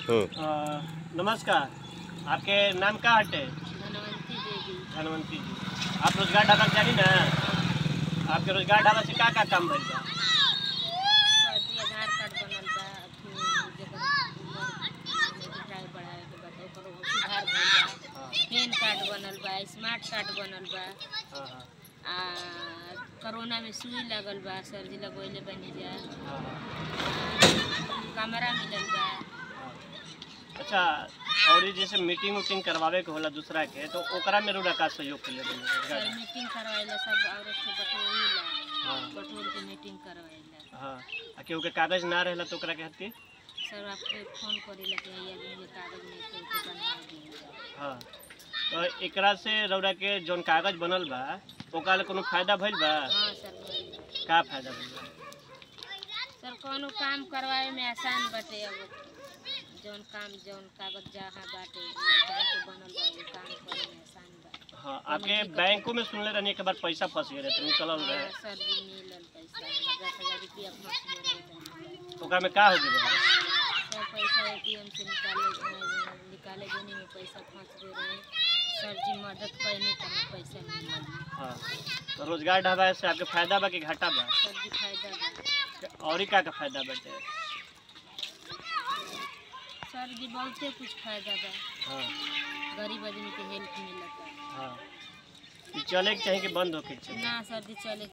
हम्म, अ, नमस्कार आपके नाम का हटे धनवंती देवी धनवंती जी आप रोजगार ढाबा के जानी ना आपके रोजगार ढाबा से का का काम भइल बा सरजी आधार कार्ड बनल बा अथी जेकर उमर बढ़ाए बढ़ाए के बा त ओकर सुधार भइल बा हाँ, पैन कार्ड बनल बा स्मार्ट कार्ड बनल बा हाँ, हाँ, आ कोरोना में सुई लगल बा सरजी लगवैले बनी जा हाँ, कमरा मिलल बा हाँ। अच्छा और ये जैसे मीटिंग उटिंग करवावे के होला दूसरा के तो ओकरा में रोड़ा का सहयोग के लिए बने रोजगार सर ढाबा? मीटिंग करवाइला सब औरत के बटोरीला हाँ बटोर के मीटिंग करवाइला हाँ आ केहू के कागज ना रहेला तो ओकरा के हती सर आपके फोन करेला कि ये आदमी के कागज नहीं थे तो बनवा दिया हाँ तो एकरा से रौरा के जौन कागज बनल बा ओकरा ले कोनो फायदा भइल बा हाँ सर भइल। का फायदा भइल बा सर कोनो काम करवाए में आसान बाटे अब जौन काम जौन कागज जहाँ बाटे जहाँ के बनल बा वो काम करे में आसान बा हाँ आपके बैंकों में सुनले रहनी एक बार पैसा फंस गए रहे तो निकलल रहे हाँ, सर जी मिलल पैसा हमरा दस हजार रुपया फंस गए रहे तो तो ओकरा में का हो गए सर पैसा एटीएम से निकाले अ, निकाले देने में पैसा फंस गए रहे सर जी मदद कैनी तो हमें पैसा मिलल हाँ तो रोजगार ढाबा से आपके फायदा बा कि घाटा बा सर जी फायदा बा और ही का का फायदा बाटे सर जी बहुते कुछ फायदा बा हाँ गरीब आदमी के हेल्प मिलता हाँ ई चले के चाही कि बंद होके के चाही ना सर जी चले